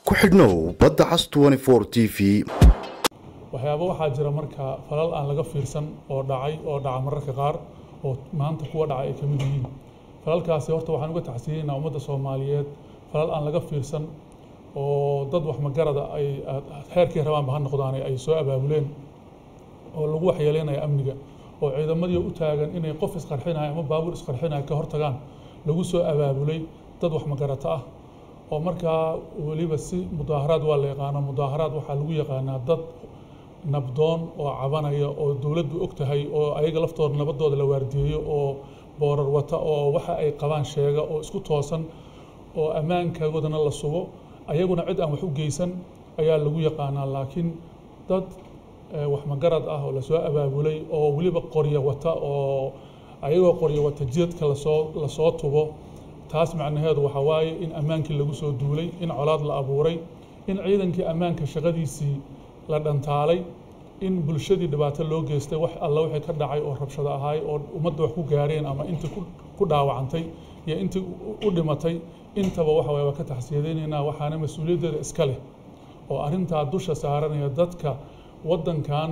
ku xidhnow badda cas t v waxyaaba waxaa jira marka falal aan laga fiirsan oo dhacay oo dhaca mararka qaar oo maanta kuwa dhacay ay ka mid yihiin falalkaasi horta waxaan uga taxsiinaynaa ummadda soomaaliyeed falal aan laga fiirsan oo dad wax magarada ay xeerkii rabaanba ha noqdaane ay soo abaabuleen oo lagu waxyeeleynaya amniga oo ciidamadii u taagan inay qof isqarxinaya ama baabuur isqarxinaya ka hortagaan lagu soo abaabulay dad wax magarato ah oo markaa weliba si mudaaharaad waa la yaqaanaa mudaaharaad waxaa lagu yaqaanaa dad nabdoon oo cabanaya oo dowladdu og tahay oo ayaga laftooda nabadooda la waardiyeeyo oo boorar wata oo waxa ay qabaan sheega oo isku toosan oo ammaankagoodana la sugo ayaguna cid aan wax u geysan ayaa lagu yaqaanaa laakiin dad wax magarad ah oo lasoo abaabulay oo weliba qoryo wata oo ayagoo qoryo wata jidadka lasoo lasoo tubo taas macnaheedu waxaa waaye in ammaankii lagu soo duulay in colaad la abuuray in ciidankii ammaanka shaqadiisii la dhantaalay in bulshadii dhibaato loo geystay wax alla wixii ka dhacay oo rabshado ahaay oo ummadda wax ku gaareen ama intii ku dhaawacantay iyo intii u dhimatay intaba waxa waye waa ka taxsiyadaynaynaa waxaana mas-uuliyaddeeda iska leh oo arrintaa dusha saaranaya dadka waddankan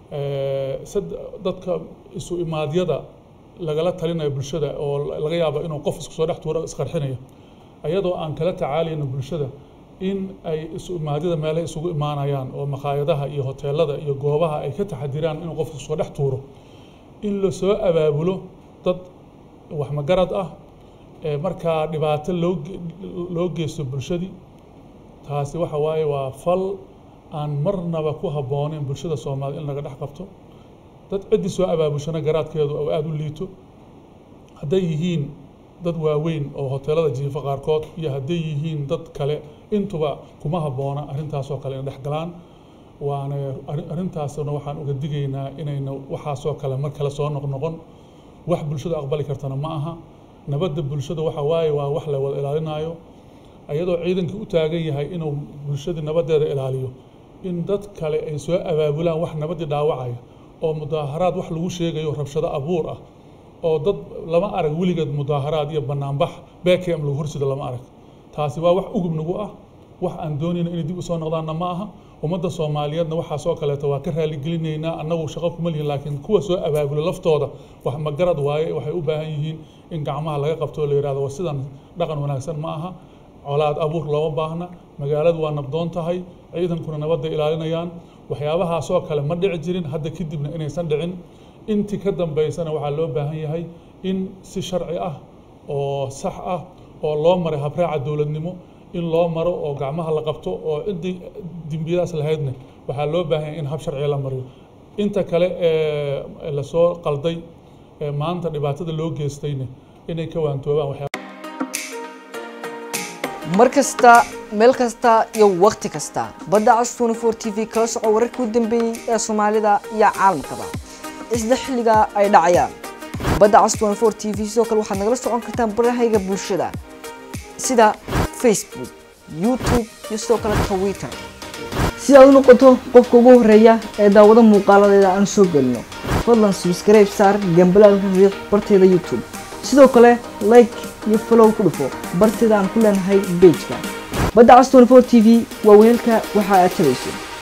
dadka isu imaadyada lagala talinayo bulshada oo laga yaabo inuu qof isku soo dhex tuuro isqarxinayo ayadoo aan kala tacaalayno bulshada in ay isu imaadyada meelaha isugu imaanayaan oo makhaayadaha iyo hoteelada iyo goobaha ay ka taxadiraan inuu qofku soo dhex tuuro in lasoo abaabulo dad wax magarad ah ee markaa dhibaato loo loo geysto bulshadii taasi waxa waaye waa fal aan marnaba ku habbooneyn bulshada soomaaliyed in laga dhex qabto dad ciddii soo abaabushana garaadkeedu oo aada u liito hadday yihiin dad waaweyn oo hoteelada jiifa qaarkood iyo hadday yihiin dad kale intuba kuma habboona arrintaasoo kale ina dhex galaan waana arrintaasna waxaan uga digaynaa inayna waxaasoo kale mar kale soo noqnoqon wax bulshada aqbali kartana ma aha nabadda bulshada waxa waaye waa wax la wada ilaalinaayo iyadoo ciidankii u taagan yahay inuu bulshadii nabaddeeda ilaaliyo in dad kale ay soo abaabulaan wax nabaddii dhaawacaya oo mudaaharaad wax lagu sheegayo rabshado abuur ah oo dad lama arag weligeed mudaaharaad iyo banaanbax bkm lagu horsida lama arag taasi waa wax ugub nagu ah wax aan doonayna inay dib u soo noqdaanna ma aha ummadda soomaaliyeedna waxaasoo kaleeto waa ka raaligelinaynaa annagu shaqo kuma lihin laakiin kuwa soo abaabula laftooda wax magarad waaye waxay u baahan yihiin in gacmaha laga qabto oo la yidhahdo waa sidan dhaqan wanaagsan ma aha colaad abuur looma baahna magaaladu waa nabdoon tahay ciidankuna nabadda ilaalinayaan waxyaabahaasoo kale ma dhici jirin hadda kadibna inaysan dhicin intii ka dambaysana waxaa loo baahan yahay in si sharci ah oo sax ah oo loo maray habraaca dowladnimo in loo maro oo gacmaha la qabto oo ciddii dembiyadaas lahaydna waxaa loo baahan yahay in hab sharciga la mariyo inta kale ee lasoo qalday ee maanta dhibaatada loo geystayna inay ka waantoobaan mar kasta meel kasta iyo wakhti kasta badda cas t t v kala soco wararkii u dambeeyey ee soomaalida iyo caalamkaba isla xilligaa ay dhacayaan badda cas t v sidoo kale waxaad nagala socon kartaan barahayga bulshada sida facebook youtube iyo sidoo kale twitter si aad u noqoto qofka ugu horeeya ee daawado muuqaaladeeda aan soo gelino fadlan subscribe saar gambalaalka riiq barteeda youtube sidoo kale like iyo follow ku dhufo barteeda aan ku leenahay bejka badda cas t v waa weelka waxa aad tabayso